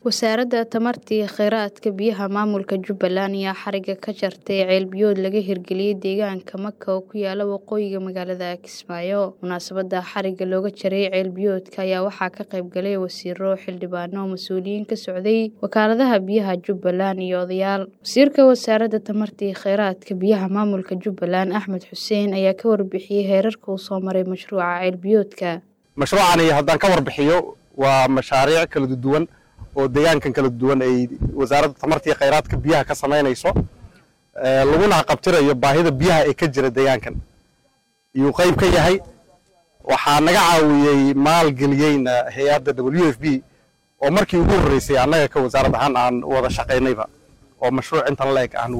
wasaaradda tamarta iyo kheyraadka biyaha maamulka jubbaland ayaa xariga ka jartay ceelbiyood laga hirgeliyey deegaanka maka oo ku yaala waqooyiga magaalada kismaayo munaasabada xariga looga jaray ceelbiyoodka ayaa waxaa ka qayb galay wasiiro xildhibaano mas-uuliyiin ka socday wakaaladaha biyaha jubbaland iyo odayaal wasiirka wasaaradda tamarta iyo kheyraadka biyaha maamulka jubbaland axmed xuseen ayaa ka warbixiyey heerarka uu soo maray mashruuca ceelbiyoodka mashruucani haddaan ka warbixiyo waa mashaariic kala duwan oo deegaankan kala duwan ay wasaaradda tamarta iyo kheyraadka biyaha ka samaynayso laguna qabtirayo baahida biyaha ee ka jira deegaankan iyuu qayb ka yahay waxaa naga caawiyey maalgeliyeyna hay-adda w f b oo markii ugu horreysay annaga ka wasaarad ahaan aan wada shaqaynayba oo mashruuc intan la-eg aan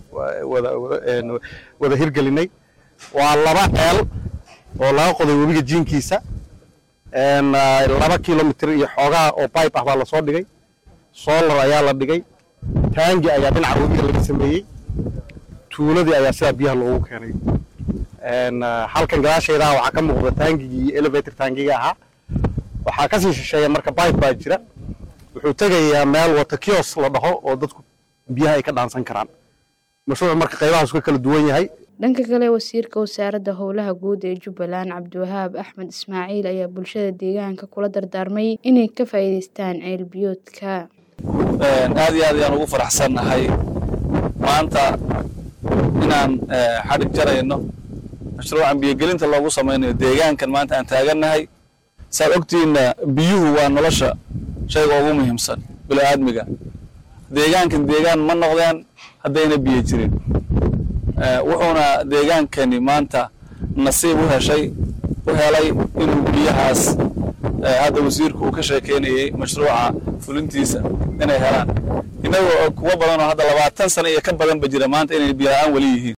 wada hirgelinay waa laba ceel oo laga qoday webiga jiinkiisa laba kilomitr iyo xoogaa oo bibe ah baa lasoo dhigay solar ayaa la dhigay taangi ayaa dhinaca webiga laga sameeyey tuuladii ayaa sidaa biyaha loogu keenay halkan gadaasheedaha waxaa ka muuqda taangigii elevator taangiga ahaa waxaa kasii shisheeya marka bibe baa jira wuxuu tegayaa meel wata kios la dhaho oo dadku biyaha ay ka dhaansan karaan mashruuc marka qaybahaas ka kala duwan yahay dhanka kale wasiirka wasaaradda howlaha guud ee jubbaland cabdiwahaab axmed ismaaciil ayaa bulshada deegaanka kula dardaarmay inay ka faa'iidaystaan ceelbiyoodka aad iyo aad ayaan ugu faraxsannahay maanta inaan xadhig jarayno mashruucan biyogelinta loogu samaynayo deegaankan maanta aan taagannahay saad ogtiinna biyuhu waa nolosha shayga ugu muhiimsan bila'aadmiga deegaankan deegaan ma noqdeen haddayna biyo jirin wuxuuna deegaankani maanta nasiib u heshay u helay inuu biyahaas hadda wasiirku uu ka sheekeynayey mashruuca fulintiisa inay helaan innagoo kuwo badan oo hadda labaatan sano iyo ka badanba jira maanta inay biyo la-aan weli yihiin